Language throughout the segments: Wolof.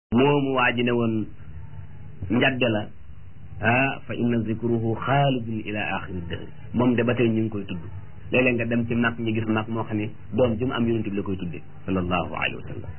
moomu waa ji ne woon njadde la ah fa inna zikruhu xaalidun ila axiri dëhri moom de ba tey ñu ngi koy tudd léeg-léeg nga dem ci mag ñi gis mag moo xam ne doom ji mu am yonent bi la koy tudde sallallahu alayhi wa sallam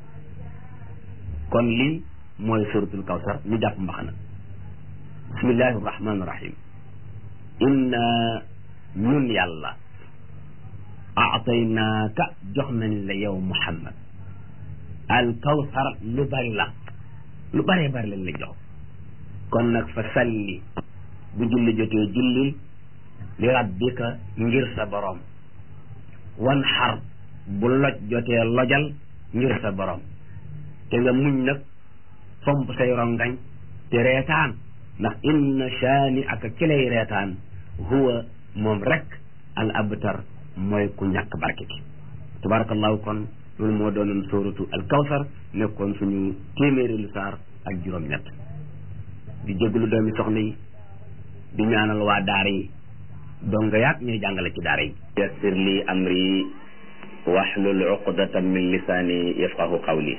kon lii mooy suratul kawsar ñu jàpp mbaxana bismillahi rahmani rahim inna ñun yàlla aataynaaka jox nañ la yow muhammad al kawsar lu bari la lu bëree bari lañ la jox kon nag fa salli bu julli jotee jullil li rabbika ngir sa borom wan xar bu loj jotee lojal ngir sa borom te nga muñ nag fomp say rongañ te reetaan ndax inna shaani aka kilay reetaan huwa moom rek al abtar mooy ku ñàkk barke ki tabarakallahu kon loolu moo doonoon sóoratu al kawsar nekkoon suñu téeméeri lu saar ak juróom-ñett di jégalu doomi soxna yi di ñaanal waa daara yi donga yaat ñooy jàngale ci daara yi yassir li amri wahlul uqdatan min lisaani yafqahu qawli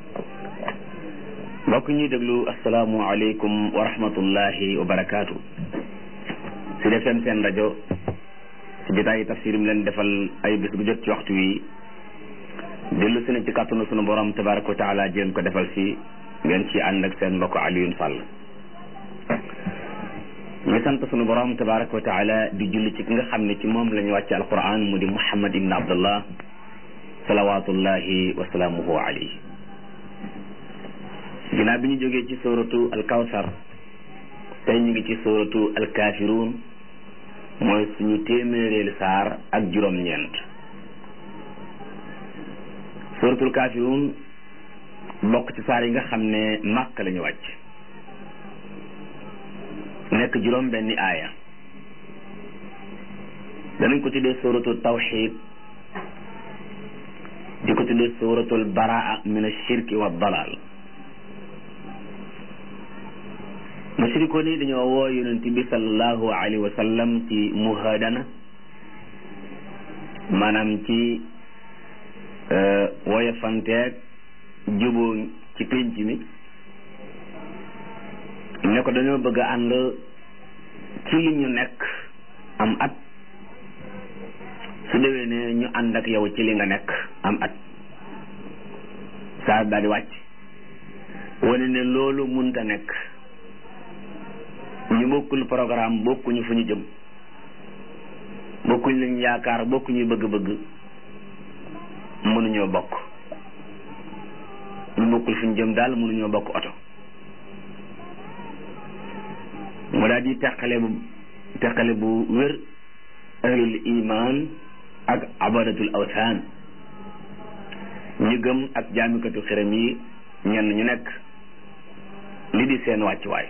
mbokk ñuy déglu asalaamu aleykum wa rahmatullahi wa barakaatu si defem seen rajo si jotaayi tafsir mi leen defal ay bés bu jot ci waxtu wi dellu si na ci kàttanu sunu borom tabaraka wa taala jéem ko defal si ngeen ci ànd ak seen mbokk Alioune Sall ñu ngi sant sunu borom tabaraka wa taala di julli ci ki nga xam ne ci moom la ñu wàcce alquran mu di Muhammad ibn Abdullah salawatullahi wa salaamuhu alayhi ginnaaw bi ñu jógee ci suratu alkawsar tey ñu ngi ci suratu alkaafiruun mooy suñu téeméeréelu saar ak juróom-ñeent suratul kaafiruun bokk ci saar yi nga xam ne màkk la ñu wàcc nekk juróom benni aaya danañ ko tuddee suratul tawxid di ko tuddee suratul baraa min ashirki wa dalal mushrikoon yi dañoo woo yonent bi sallallahu alayhi wa sallam ci muhadana maanaam ci wooye fanteeg juboo ci pénc mi ne ko dañoo bëgg a ànd ci li ñu nekk am at su déwee ne ñu ànd ak yow ci li nga nekk am at saa daal di wàcc wane ne loolu munta nekk ñu bokkul programme bokkuñu fu ñu jëm bokkuñ lañ yaakaar bokkuñu bëgg-bëgg mënuñoo bokk ñu bokkul fu ñu jëm daal mënuñoo bokk oto mu daal di teqale bu teqale bu wér ahlul iman ak abadatul awsaan ñu gëm ak jaamikatu xiram yi ñenn ñu nekk li di seen wàccuwaay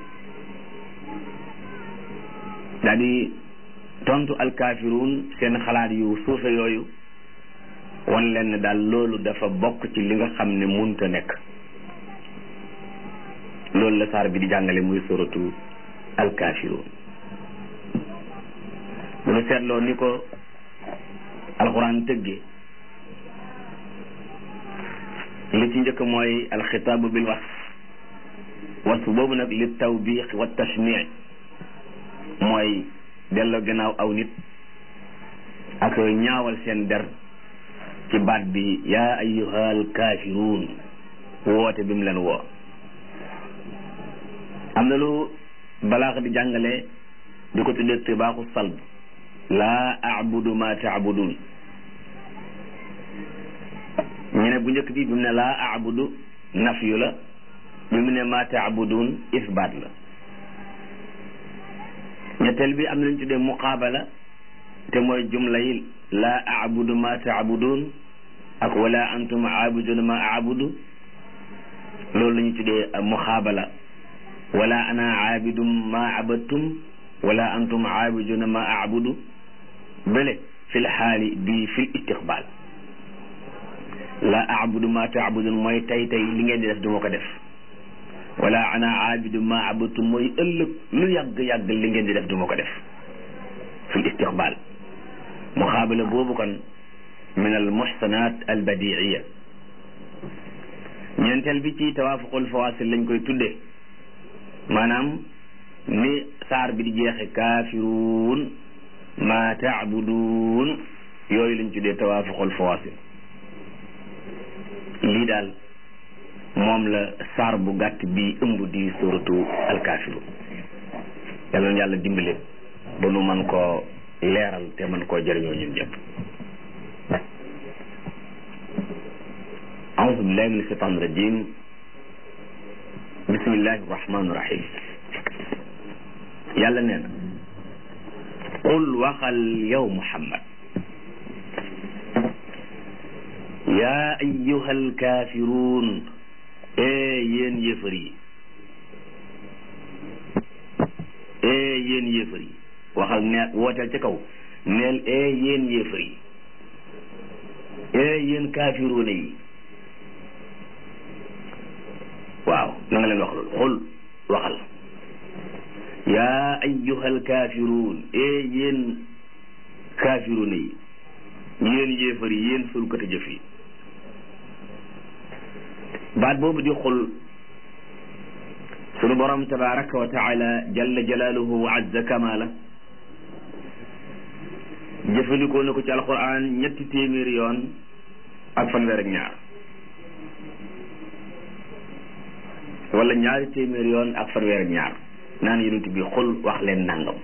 daal di tontu alkaafiruun seen xalaat yu suufe yooyu wan leen ne daal loolu dafa bokk ci li nga xam ne munta nekk loolu la saar bi di jàngale muy suratu alkaafiruun bu ñu seetloo ni ko alxuraan tëggee li ci njëkk mooy alxitaabu bil wasf wasf boobu nag li tawbiix wa tashmii mooy delloo gannaaw aw nit ak ñaawal seen der ci baat bi yaa ayyuhal kaafiruun woote bi mu leen woo am na lu balaax di jàngale di ko tuddee tibaaxu salb laa abudu ma taabudun ñu ne bu njëkk bi bi mu ne laa abudu nafyu la bi mu ne ma taabudun isbaat la ñetteel bi am na ñu tuddee muqaabala te mooy jumla yi laa abudu ma taabudun ak wala antum aabuduna ma aabudu loolu la ñu tuddee muqaabala wala ana aabidum ma abadtum wala antum aabiduna ma aabudu bële fi lxaali bi fi istiqbaal la aabudu ma taabudun mooy tey tey li ngeen di def du ma ko def wala ana aabidu ma abadtum mooy ëllëg lu yàgg-yàgg li ngeen di def du ma ko def fi istiqbaal muxaabala boobu kon min al muxsanat al badiiya ñeenteel bi ci tawaafuqul fawaasil lañ koy tuddee maanaam ni saar bi di jeexe kaafiruun ma taabuduun yooyu lañ tuddee tawaafuqul fawaasil lii daal moom la saar bu gàtt bi ëmb di suratu alkaafiruun yàlla na yàlla dimbale ba nu mën koo leeral te mën koo jëriñoo ñun ñëpp أعوذ بالله من الشيطان الرجيم بسم الله الرحمن الرحيم yàlla nee na qul waxal yow Muhammad yaa ayyuhal kaafiruun ee yéen yéefar yi ee yéen yéefar yi waxal ne wooteel ca kaw neel ee yéen yéefar yi ee yéen kaafiruuna yi waaw na nga leen wax loolu xul waxal yaa ayyuhal kaafiruun ee yéen kaafiruun yi yéen yéefar yi yéen sulkati jëf yi baat boobu di xul sunu borom tabaraka wa taala jalla jalaaluhu wa azza kamaala jëfandikoo na ko ci alquran ñetti téeméeri yoon ak fanweer ak ñaar wala ñaari téeméeri yoon ak fanweer ak ñaar naan yonent bi xul wax leen nangam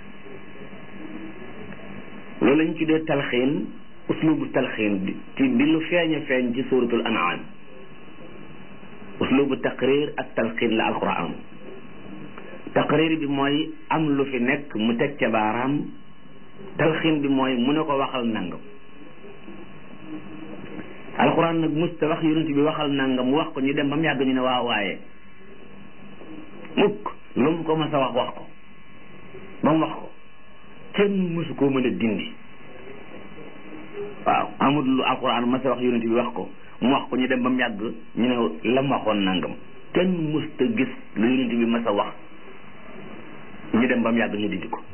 loolu lañ tuddee talxiin uslubu talxiin bi ci di lu feeñ a feeñ ci suratul an'am uslubu taqrir ak talxiin la alquran taqrir bi mooy am lu fi nekk mu teg ca baaraam talxiin bi mooy mu ne ko waxal nangam alquran nag musta wax yonent bi waxal nangam mu wax ko ñu dem ba mu yàgg ñu ne waaw waaye mukk lu mu ko mas a wax wax ko ba mu wax ko kenn mësu koo mën a dindi waaw amul lu alquran mas a wax yonent bi wax ko mu wax ko ñu dem ba mu yàgg ñu ne la mu waxoon nangam kenn mësta gis lu yonent bi mas a wax ñu dem ba mu yàgg ñu dindi ko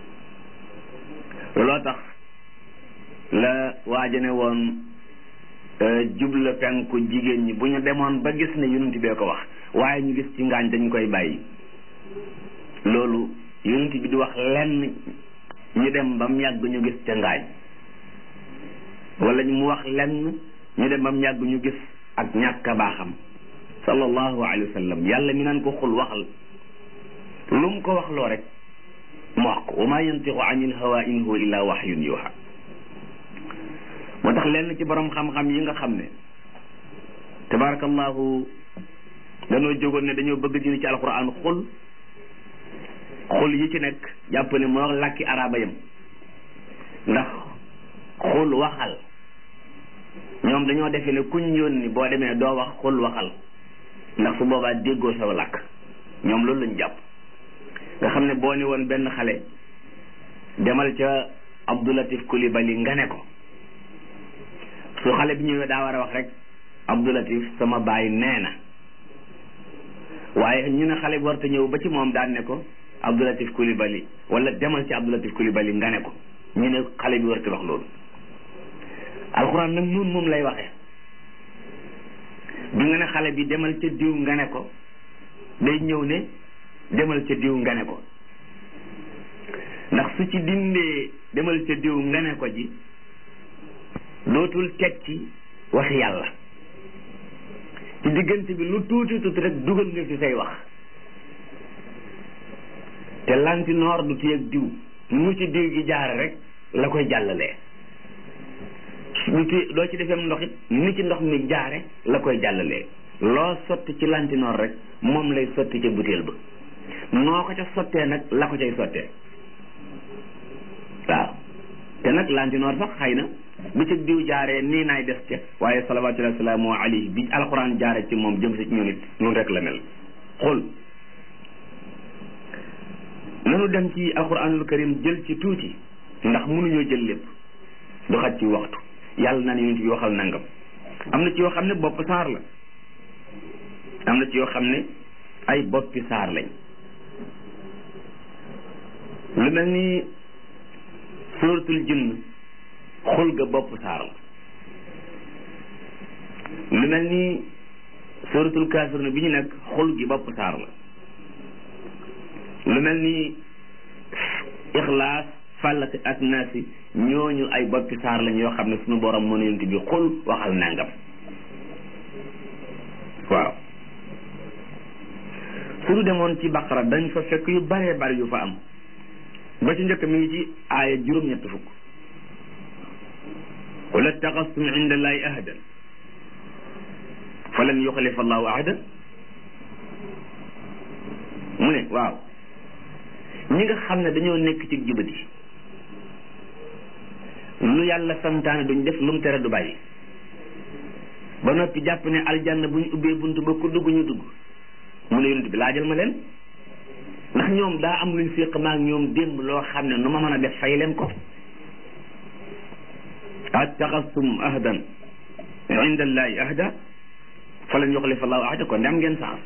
looloo tax la waaja ne woon jubla penku jigéen ñi bu ñu demoon ba gis ne yonent bee ko wax waaye ñu gis ci ngaañ dañ koy bàyyi loolu yonent bi di wax lenn ñu dem ba mu yàgg ñu gis ca ngaañ wala mu wax lenn ñu dem ba mu yàgg ñu gis ak ñàkk a baaxam sallallahu alayhi wa sallam yàlla mi naan ko xul waxal lu mu ko wax loo rek mu wax ko wa ma yantiqu anil hawa in huwa illa wahyun yuha moo tax lenn ci borom xam-xam yi nga xam ne tabarakallahu dañoo jógoon ne dañoo bëgg dina ci alquran xul xul yi ci nekk jàpp ne moo làkki araba yam ndax xul waxal ñoom dañoo defee ne kuñ yónni boo demee doo wax xul waxal ndax su boobaa déggoo saw làkk ñoom loolu lañ jàpp nga xam ne boo ni woon benn xale demal ca Abdoulatif Coulibaly nga ne ko su xale bi ñëwee daa war a wax rek Abdoulatif sama baay nee na waaye ñu ne xale bi warta ñëw ba ci moom daan ne ko Abdoulatif Coulibaly wala demal ci Abdoulatif Coulibaly nga ne ko ñu ne xale bi warta wax loolu alxuraan nag noonu moom lay waxee bi nga ne xale bi demal ca diw nga ne ko day ñëw ne demal ca diw nga ne ko ndax su ci dindee demal ca diw nga ne ko ji dootul teg ci waxi yàlla ci diggante bi lu tuuti tuuti rek dugal nga fi say wax te lanti noor du téye ak diw mu ci diw gi jaare rek la koy jàllalee du téye doo ci defeem ndox it ni ci ndox mi jaare la koy jàllalee loo sotti ci lanti noor rek moom lay sotti ca butéel ba noo ko ca sottee nag la ko cay sottee waaw te nag lanti noor sax xëy na bi ci diw jaaree nii naay des ca waaye salawatullahi wasalaamu alayhi bi alquran jaare ci moom jëm si ci ñun it noonu rek la mel xool nanu dem ci alquranul karim jël ci tuuti ndax mënuñoo jël lépp du xaj ci waxtu yàlla naan yonent bi waxal nangam am na ci yoo xam ne bopp saar la am na ci yoo xam ne ay boppi saar lañ lu mel ni suratul jinn xul ga bopp saar la lu mel ni suratul kafirun bi ñu nekk xul gi bopp saar la lu mel ni ixlaas fàllati ak naasi ñooñu ay boppi saar lañ yoo xam ne suñu borom moo yonent bi xul waxal nangam waaw suñu demoon ci baqara dañ fa fekk yu baree bari yu fa am ba ci njëkk mi ngi ci aaya juróom-ñett fukk qul attaxastum inda allahi ahdan fa lan yuxlifa allahu ahda mu ne waaw ñi nga xam ne dañoo nekk ci jubati lu yàlla santaane duñ def lu mu tere du bàyyi ba noppi jàpp ne aljanna bu ñu ubbee bunt ba ku dugg ñu dugg mu ne yonent bi laajal ma leen ndax ñoom daa am luñ séq maak ñoom démb loo xam ne nu ma mën a def fay leen ko attaxastum ahdan inda allahi ahda fa lan yuxlifa allahu ahda kon dem ngeen sax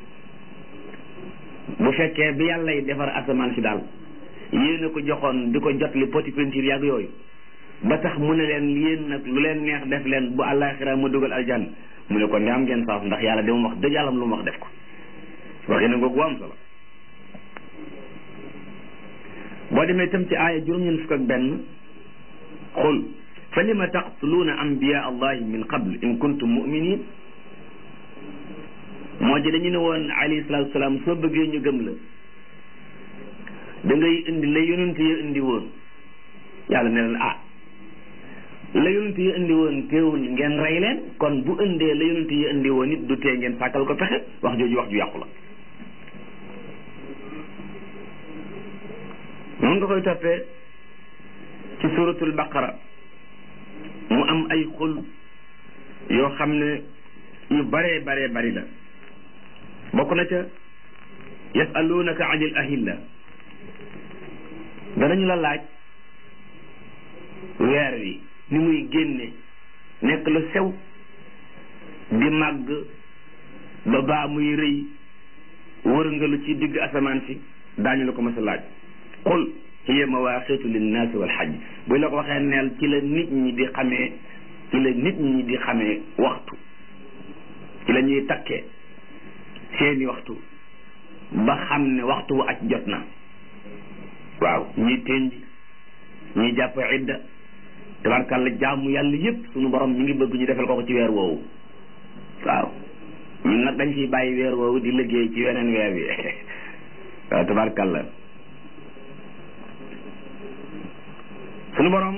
bu fekkee bi yàlla yi defar asamaan si daal yéen a ko joxoon di ko jot li poti peinture yàgg yooyu ba tax mu ne leen yéen nag lu leen neex def leen bu àllaaxira ma dugal aljanna mu ne kon de am ngeen saaf ndax yàlla de mu wax dëgg yàlla lu mu wax def ko waxee na googu am solo boo demee tam ci aaya juróom-ñeent fukk ak benn xul fa lima taqtuluuna anbiya allahi min qabl in kuntum muminin moo ji dañu ne woon alayhi salaatu salaam soo bëggee ñu gëm la da ngay indi la yonent ya indi woon yàlla ne leen ah la yonent ya indi woon teewul ngeen rey leen kon bu indee la yonent ya indi woon it du tee ngeen sàkkal ko pexe wax jooju wax ju yàqu la noonu nga koy toppee ci suratul baqara mu am ay xul yoo xam ne yu baree baree bari la bokk na ca yasalunaka anil ahilla danañu la laaj weer wi ni muy génne nekk lu sew di màgg ba baa muy rëy wërngalu ci digg asamaan si daañu la ko mas a laaj qul hiya mawaaqitu linnaasi wal xaj bu la ko waxee neel ci la nit ñi di xamee ci la nit ñi di xamee waxtu ci la ñuy takkee seeni waxtu ba xam ne waxtu wu aj jot na waaw ñii tenji ñii jàpp idda tabarkàlla jaamu yàlla yépp sunu borom mi ngi bëgg ñu defal ko ko ci weer woowu waaw ñun nag dañ ciy bàyyi weer woowu di liggéey ci weneen weer wi waaw tabarkàlla sunu borom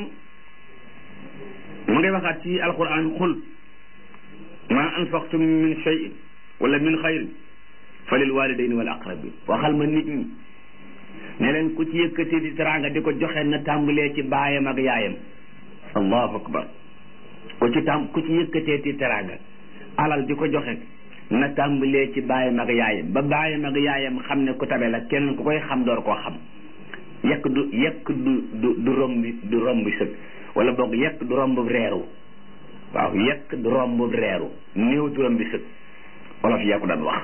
mu ngay waxaat ci alquran xul ma anfaqtum min shay'in wala min xayrin fa lil walidayni wal aqrabin waxal ma nit ñi ne leen ku ci yëkkati di teraanga di ko joxe na tàmbalee ci baayam ak yaayam allahu akbar ku ci tàm ku ci yëkkatee ci teraanga alal di ko joxe na tàmbalee ci baayam ak yaayam ba baayam ak yaayam xam ne ku tabe la kenn ku koy xam door koo xam yekk du yekk du du du rombi du rombi sëg wala boog yekk du romb reeru waaw yekk du romb reeru néew du rombi sëg wolof yaa ko daan wax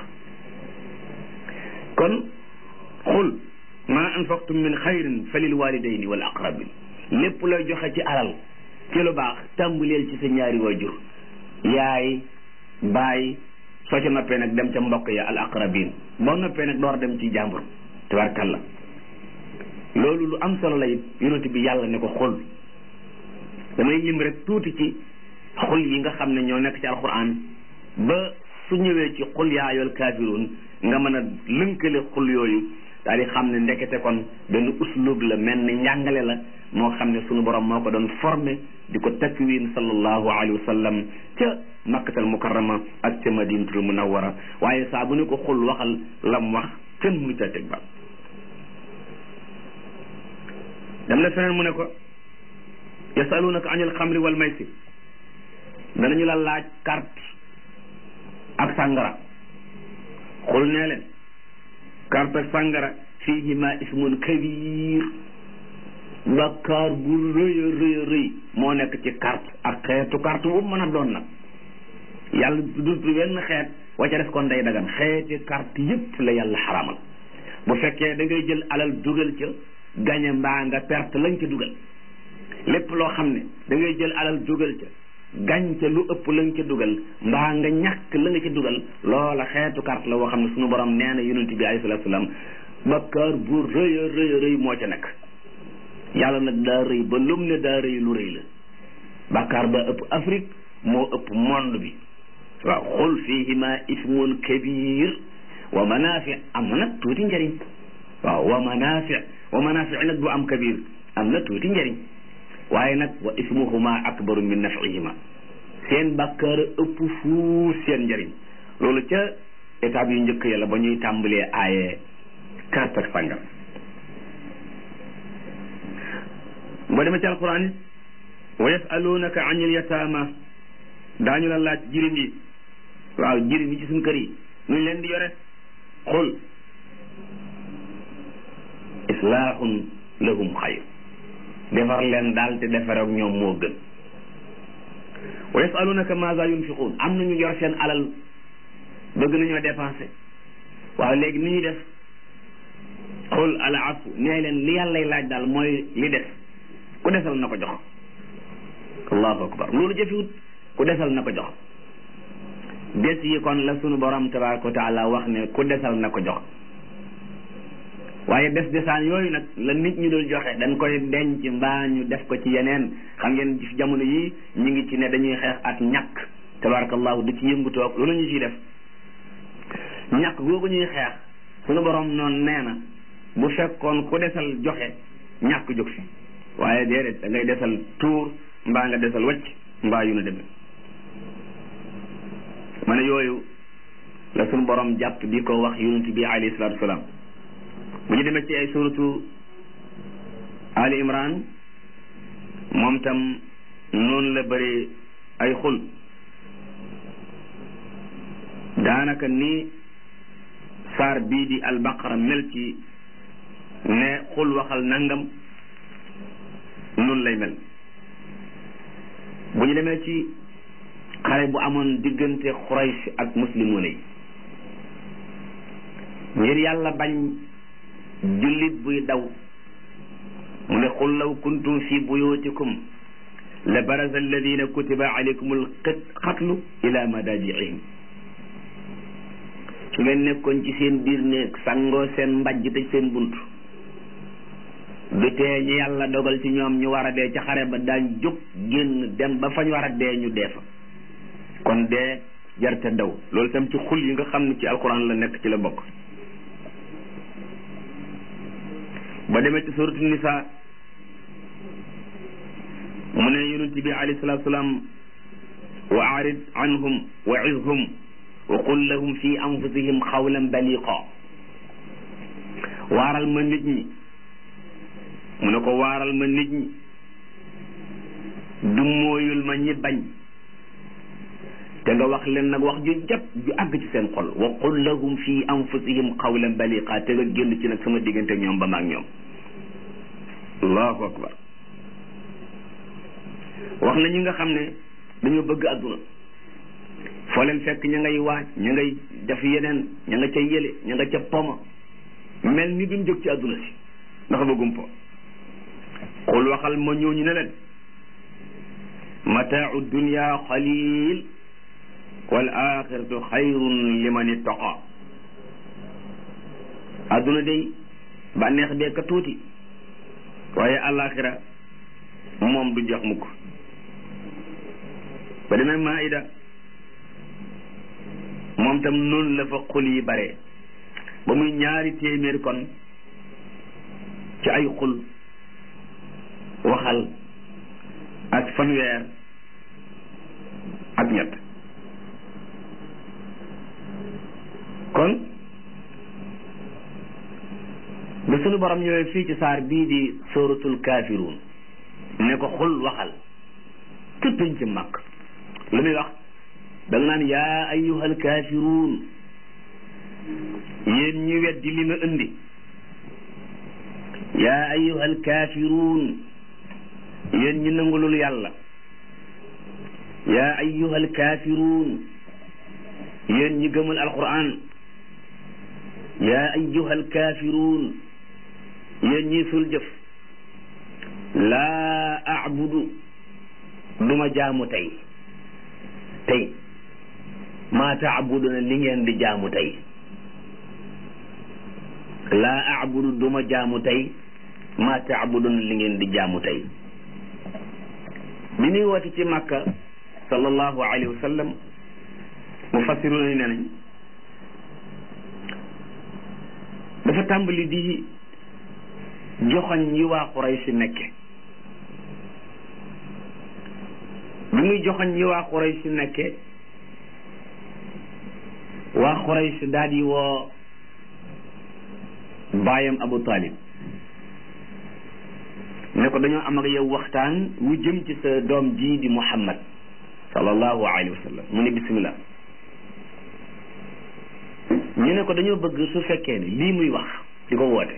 kon xul ma anfaqtum min xayrin fa lil walidayni wal aqrabin lépp looy joxe ci alal ci lu baax tàmbaleel ci sa ñaari waajur yaay baay soo ca noppee nag dem ca mbokk ya al aqrabin boo noppee nag door dem ci jàmbur tabarkalla loolu lu am solo la it yonent bi yàlla ne ko xul damay lim rek tuuti ci xul yi nga xam ne ñoo nekk ci alquran ba su ñëwee ci xul yaa ayyuhal kaafiruun nga mën a lënkale xul yooyu daal di xam ne ndekete kon benn uslub la mel ni njàngale la moo xam ne sunu borom moo ko doon formé di ko takwin sallallahu alayhi wa sallam ca makkatal mukarrama ak ca madinatul munawwara waaye saa bu ne ko xul waxal lam wax kenn mënu ca teg ba dem na feneen mu ne ko yasalunaka anil xamri wal maysir danañu la laaj carte ak sàngara xul nee leen carte ak sàngara fiihima ismun kabir bakkaar bu rëy a rëy a rëy moo nekk ci carte ak xeetu carte bu mën a doon nag yàlla du wenn xeet wa ca def kon day dagan xeeti carte yépp la yàlla xaramal bu fekkee da ngay jël alal dugal ca gañe mbaa nga perte lañ ca dugal lépp loo xam ne da ngay jël alal dugal ca gañ ca lu ëpp la nga ca dugal mbaa nga ñàkk la nga ca dugal loola xeetu carte la woo xam ne suñu borom nee na yonent bi alayhi salaatu salaam bakkaar bu rëy a rëy a rëy moo ca nekk yàlla nag daa rëy ba lum ne daa rëy lu rëy la bakkaar ba ëpp Afrique moo ëpp monde bi waaw xul fihima ismun kabir wa manafi am na nag tuuti njëriñ waaw wa manafi wa manafi nag du am kabir am na tuuti njëriñ waaye nag wa ismuhuma akbaru min nafihima seen bakkaar ëpp fuuf seen njëriñ loolu ca étape yu njëkk yàlla ba ñuy tàmbalee aaye carte ak sàngam ba demee ci alquran it wa yasalunaka anil yataama daañu la laaj jirim yi waaw jirim yi ci suñ kër yi nuñ leen di yore xul islaahun lahum xayr defar leen daal te defar ak ñoom moo gën wa yasalunaka maza yunfiquun am nañu yor seen alal bëgg nañoo dépensé waaw léegi ni ñuy def xul al afu nee leen li yàllay laaj daal mooy li des ku desal na ko jox allahu akbar loolu jëfiwut ku desal na ko jox des yi kon la sunu borom tabaraka wa taala wax ne ku desal na ko jox waaye des desaan yooyu nag la nit ñi dul joxe dañ koy denc mbaa ñu def ko ci yeneen xam ngeen ci jamono yi ñu ngi ci ne dañuy xeex ak ñàkk tabarakallahu du ci yëngutoog loolu ñu ciy def ñàkk googu ñuy xeex sunu borom noonu nee na bu fekkoon ku desal joxe ñàkk jóg fi waaye déedéet da ngay desal tuur mbaa nga desal wacc mbaa yu na demee ma ne yooyu la sunu borom jàpp di ko wax yonent bi alayhi salaatu wasalaam bu ñu demee ci ay suratu Ali Imran moom tam noonu la bëri ay xul daanaka ni saar bii di albaqara mel ci ne xul waxal nangam noonu lay mel bu ñu demee ci xare bu amoon diggante Quraysh ak muslimuna yi ngir yàlla bañ jullit buy daw mu ne qul law kuntum fi buyutikum la baraza alladina kutiba alaykum alqatlu ila madajiihim su ngeen nekkoon ci seen biir néeg sangoo seen mbajj tëj seen bunt du tee ñu yàlla dogal ci ñoom ñu war a dee ca xare ba daañ jóg génn dem ba fañ war a dee ñu dee fa kon dee jarte daw loolu tam ci xul yi nga xam ne ci alquran la nekk ci la bokk ba demee ci suratu nisa mu ne yonent bi alayhi salatu salaam wa arid anhum wa izhum wa qul lahum fi anfusihim xawlan baliqa waaral ma nit ñi mu ne ko waaral ma nit ñi du mooyul ma ñi bañ te nga wax leen nag wax ju jàpp ju àgg ci seen xol wa qul lahum fi anfusihim qawlan baliqa te nga génn ci nag sama diggante ñoom ba maag ñoom allahu akbar wax na ñi nga xam ne dañoo bëgg adduna foo leen fekk ña ngay waaj ña ngay def yeneen ña nga ca yële ña nga ca poma mel ni duñ jóg ci adduna si ndax bëggum po xul waxal ma ñooñu ne leen mataau dunia xalil wal axiratu xayrun liman ittaqa adduna day bànneex bee ka tuuti waaye alaxira moom du jox mukk ba demee maida moom tam noonu la fa xul yi bare ba muy ñaari téeméer kon ci ay xul waxal ak fanweer ak ñett kon ba sunu borom ñëwee fii ci saar bii di suratul kaafiruun ne ko xul waxal tëppañ ci màkk lu muy wax da nga naan yaa ayyuhal kaafiruun yéen ñi weddi li ma indi yaa ayyuhal kaafiruun yéen ñi nangulul yàlla yaa ayyuhal kaafiruun yéen ñi gëmul alquran yaa ayyuhal kaafiruun yéen ñi sul jëf laa abudu duma jaamu tey tey maa taabuduna li ngeen di jaamu tey laa abudu duma jaamu tey maa taabuduna li ngeen di jaamu tey bi muy woote ci Makka sallallahu alayhi wa sallam mufassiruna yi ne nañ dafa tàmbali di joxoñ yi waa Quraysh nekke bi muy joxoñ yi waa Quraysh nekke waa Quraysh daal di woo baayam Abu Talib ne ko dañoo am ak yow waxtaan wu jëm ci sa doom ji di Muhammad sallallahu alayhi wa sallam mu ne bismillah ñu ne ko dañoo bëgg su fekkee ne lii muy wax di ko woote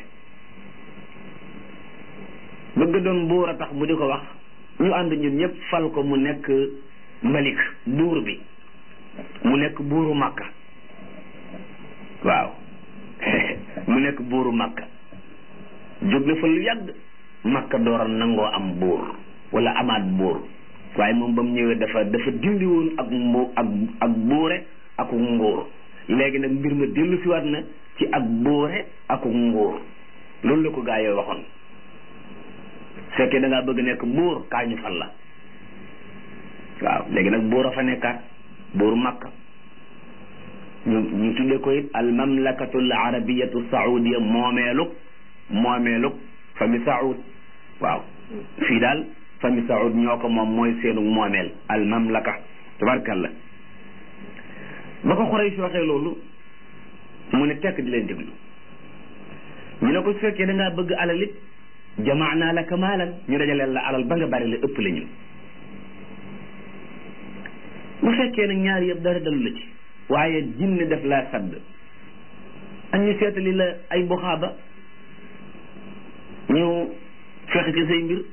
bëgg doon buur a tax mu di ko wax ñu ànd ñun ñëpp fal ko mu nekk malik buur bi mu nekk buuru Makka waaw mu nekk buuru Makka jóg na fa lu yàgg Makka dooral nangoo am buur wala amaat buur waaye moom ba mu ñëwee dafa dafa dindi woon ak mbu ak ak buure ak nguur léegi nag mbir ma dellu si waat na ci ak buure ak nguur loolu la ko gaa yoo waxoon fekkee da ngaa bëgg nekk buur kaa ñu fal la waaw léegi nag buur a fa nekkaat buuru Makka ñu ñu tuddee ko it al mamlakatu al arabiyatu saudiya moomeelug moomeelug famille saoud waaw fii daal famille saoud ñoo ko moom mooy seenu moomeel al mamlaka tabarkalla ba ko Quraysh waxee loolu mu ne tekk di leen déglu ñu ne ko su fekkee da ngaa bëgg alal it jamaanaa laka maalan ñu dajaleel la alal ba nga bari la ëpp la ñu bu fekkee nag ñaar yëpp dara dalu la ci waaye jinne def laa sadd ak ñu seetali la ay buxaaba ñu fexe ci say mbir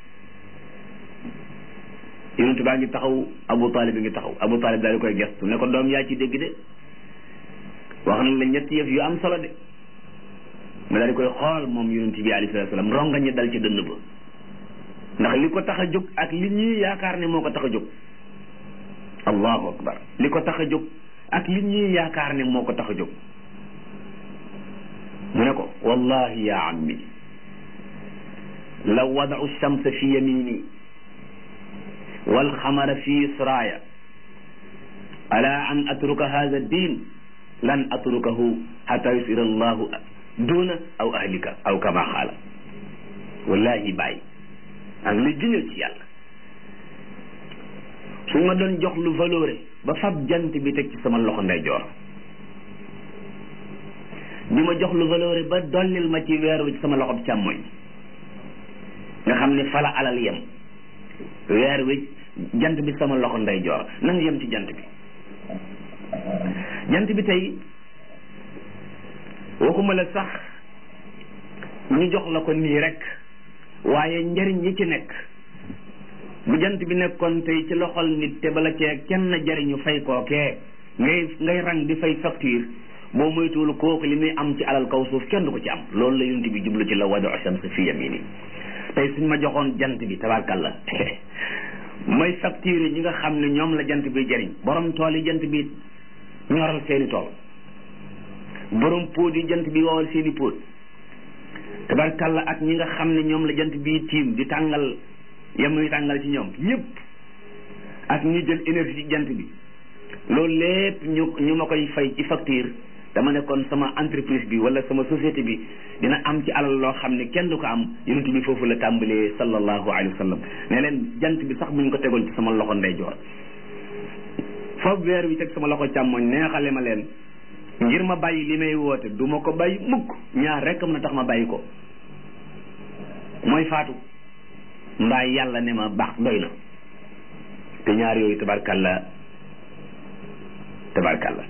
yonent baa ngi taxaw Abu Talib bi ngi taxaw Abu Talib daal di koy gestu ne ko doom yaa ci dégg de wax na la ñetti yëf yu am solo de ma daal di koy xool moom yonent bi alayhi salaatu salaam ronga ñi dal ci dënn ba ndax li ko tax a jóg ak li ñuy yaakaar ne moo ko tax a jóg allahu akbar li ko tax a jóg ak li ñuy yaakaar ne moo ko tax a jóg mu ne ko wallahi ya ammi law wadau shamsa fi yamini walxamara fi israaya ala an atruka hada din lan atrukahu xata yusira allahu duna aw ahlika aw kama xaala wallahi bàyyi ak li giñal ci yàlla suñ ma doon jox lu valoré ba fab jant bi teg ci sama loxo ndeyjoor di ma jox lu valoré ba dollil ma ci weer wi ci sama loxo càmmoñ nga xam ne fala alal yem weer wi jant bi sama loxo ndeyjoor nan yem ci jant bi jant bi tey waxuma la sax ñu jox la ko nii rek waaye njariñ yi ci nekk bu jant bi nekkoon tey ci loxol nit te bala cee kenn jariñu fay kookee ngay ngay rang di fay facture boo moytuwul kooku li muy am ci alal kaw suuf kenn du ko ci am loolu la yonent bi jublu ci la wadu shams fi yamini tey suñ ma joxoon jant bi tabarkalla may facture ñi nga xam ne ñoom la jant bi jariñ borom tool yi jant bi ñoral seeni tool borom póot yi jant bi wowal seeni póot tabarkalla ak ñi nga xam ne ñoom la jant bi tiim di tàngal yemuy tàngal ci ñoom yépp ak ñi jël énergie ci jant bi loolu lépp ñu ñu ma koy fay ci facture dama ne kon sama entreprise bi wala sama société bi dina am ci alal loo xam ne kenn du ko am yonent bi foofu la tàmbalee sallallahu alayhi wa sallam ne leen jant bi sax buñ ko tegoon ci sama loxo ndeyjoor foofu weer wi teg sama loxo càmmoñ neexale ma leen ngir ma bàyyi li may woote du ma ko bàyyi mukk ñaar rek mën a tax ma bàyyi ko mooy faatu mbaa yàlla ne ma baax doy na te ñaar yooyu tabarkalla tabarkalla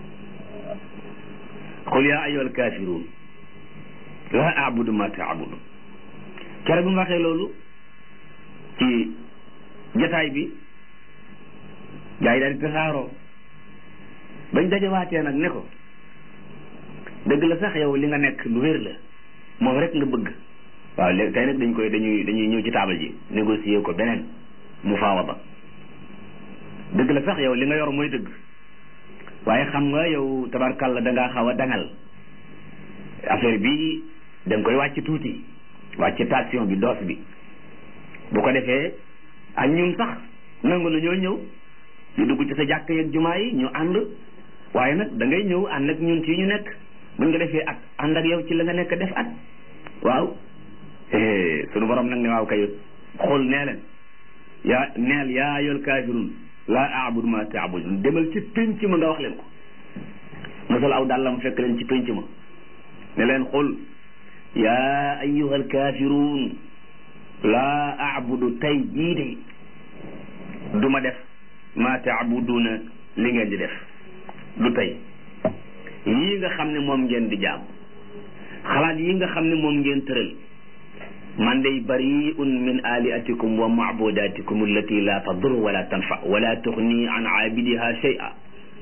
qul yaa ayyuhal kaafiruun laa abudu ma taabudu kere bu ma waxee loolu ci jataay bi gaa yi daal di tasaaroo bañ dajawaatee nag ne ko dëgg la sax yow li nga nekk lu wér la moom rek nga bëgg waaw léegi tey nag dañ koy dañuy dañuy ñëw ci taabal ji négocier ko beneen mu faawaba dëgg dëgg la sax yow li nga yor mooy dëgg waaye xam nga yow tabarkàlla da ngaa xaw a dangal affaire bi da nga koy wàcc tuuti wàcc tension bi doos bi bu ko defee ak ñun sax nangu na ñoo ñëw ñu dugg ci sa jàkk yeeg jumaa yi ñu ànd waaye nag da ngay ñëw ànd ak ñun ci ñu nekk buñ nga defee at ànd ak yow ci la nga nekk def at waaw sunu borom nag ne waaw kay xool nee leen yaa neel yaa ayyuhal kaafiruun laa a'budu ma ta'budun demal ci pénc ma nga wax leen ko mosal aw dàllam fekk leen ci pénc ma ne leen xool yaa ayyuhal kaafiruun laa a'budu tey jii de du ma def ma ta'buduna li ngeen di def du tey yii nga xam ne moom ngeen di jaam xalaat yi nga xam ne moom ngeen tëral man day bari'un min alihatikum wa ma'budatikum allati la tadur wala tanfa wala tuxni an aabidiha shay'a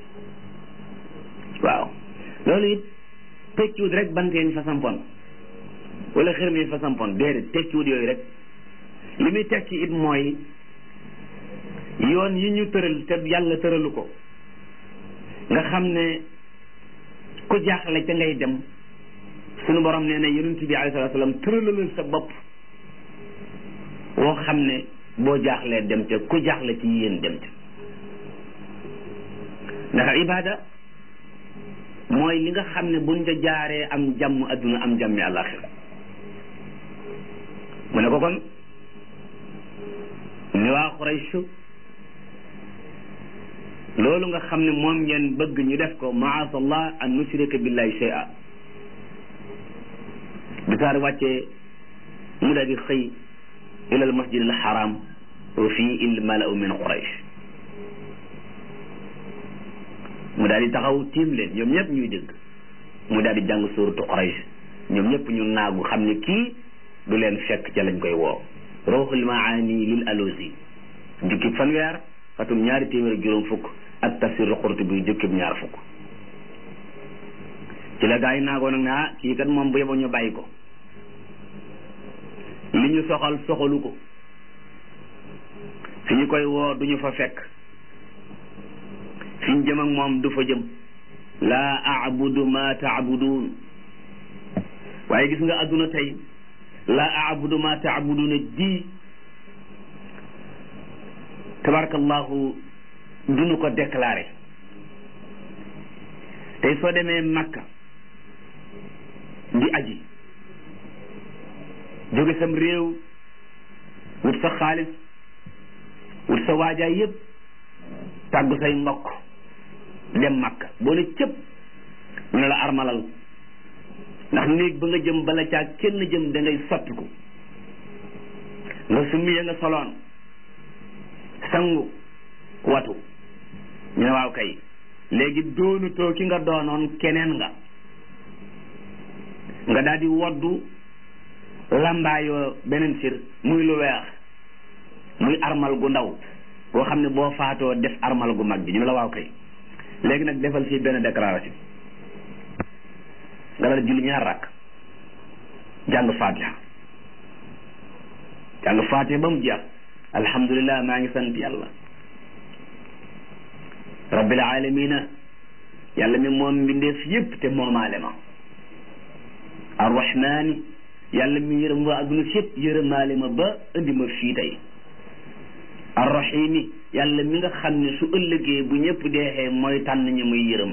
waaw loolu it tekkiwut rek banteen fa sampon wala xërmee fa sampon déedéet tekkiwut yooyu rek li muy tekki it mooy yoon yi ñu tëral te yàlla tëralu ko nga xam ne ku jaaxle ca ngay dem sunu borom nee na yonent bi alayhi salaatu salaam tëralalal sa bopp woo xam ne boo jaaxlee dem ca ku jaaxle ci yéen dem ca ndax ibaada mooy li nga xam ne buñ ca jaaree am jàmm adduna am jàmmi àllaaxira mu ne ko kon ni waa Quraysh loolu nga xam ne moom ngeen bëgg ñu def ko maasallah an nushrika billahi shay'a bi saar wàccee mu daal di xëy ila al masjid al haram wa fii il malau min quraish mu daal di taxaw tiim leen ñoom ñëpp ñuy dégg mu daal di jàng suuratu quraish ñoom ñëpp ñu naagu xam ne kii du leen fekk ca lañ koy woo ruuxul maani lil alusi jukki fanweer xatum ñaari téeméer ak juróom fukk ak tafsir Qurtubi jukkib ñaar fukk ci la gaa yi naagoo nag ne ah kii kat moom bu yeboo ñu bàyyi ko li ñu soxal soxalu ko fi ñu koy woo duñu fa fekk fi ñu jëm ak moom du fa jëm laa abudu ma taabudun waaye gis nga adduna tey laa abudu ma taabuduna ji tabarakallahu duñu ko déclaré tey soo demee Makka di aji jóge sam réew wut sa xaalis wut sa waajaay yëpp tàggu say mbokk dem Makka boo ne cëpp ñu ne la armalal ndax néeg ba nga jëm bala caa kenn jëm da ngay sottiku nga summi ya nga soloon sangu watu ñu ne waaw kay léegi doonutoo ki nga doonoon keneen nga nga daal di woddu lambaayoo beneen sir muy lu weex muy armal gu ndaw boo xam ne boo faatoo def armal gu mag bi ñu ne la waaw kay léegi nag defal fii benn déclaration nga daal julli ñaar rakk jàng fatiha jàng fatiha ba mu jeex alhamdulilah maa ngi sant yàlla rabbil alamina yàlla mi moom mbindeef yépp te moomaale ma arrahmani yàlla mi yërëm waa adduna si yépp yërëmaale ma ba indi ma fii tey arrahimi yàlla mi nga xam ne su ëllëgee bu ñëpp deexee mooy tànn ñi muy yërëm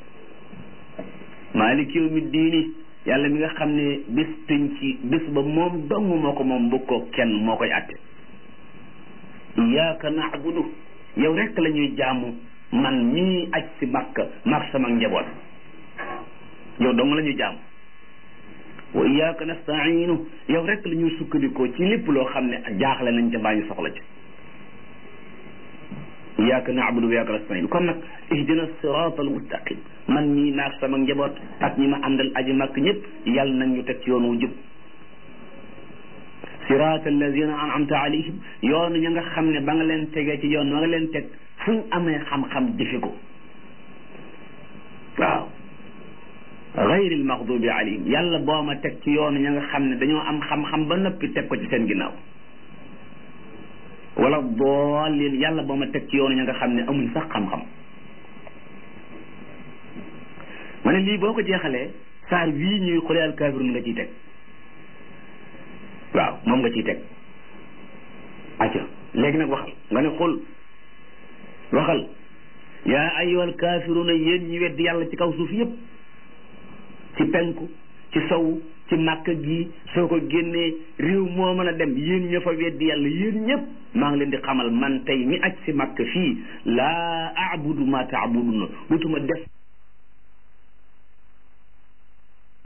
maaliki yawmi diini yàlla mi nga xam ne bés tëñ ci bés ba moom dong moo ko moom bu ko kenn moo koy àtte iyaaka naabudu yow rekk la ñuy jaamu man mii aj si makka mag sama njaboot yow dong la ñuy jaamu wa iyaaka nastainu yow rekk la ñuy sukkandikoo ci lépp loo xam ne jaaxle nañ ca mbaa ñu soxla ci iyaaka naabudu wa iyaaka nastainu kon nag ihdina sirata al mustaqim man mii naag sama njaboot ak ñi ma àndal aji makk ñëpp yàlla nag ñu teg ci yoon wu jub sirata alladina an'amta alayhim yoonu ña nga xam ne ba nga leen tegee ci yoon wa nga leen teg fuñ amee xam-xam jëfe ko waaw gayril maxdubi alayhim yàlla boo ma teg ci yoonu ña nga xam ne dañoo am xam-xam ba noppi teg ko ci seen ginnaaw wala daalin yàlla boo ma teg ci yoonu ña nga xam ne amuñ sax xam-xam ma ne lii boo ko jeexalee saar wii ñuy xule al kaafiruun nga ciy teg waaw moom nga ciy teg acca léegi nag waxal nga ne xul waxal yaa ayyuhal kaafiruuna yéen ñi weddi yàlla ci kaw suuf yépp ci penku ci sow ci màkk gi soo ko génnee réew moo mën a dem yéen ña fa weddi yàlla yéen ñëpp maa ngi leen di xamal man tey mi aj si màkk fii laa abudu ma taabuduna dutuma def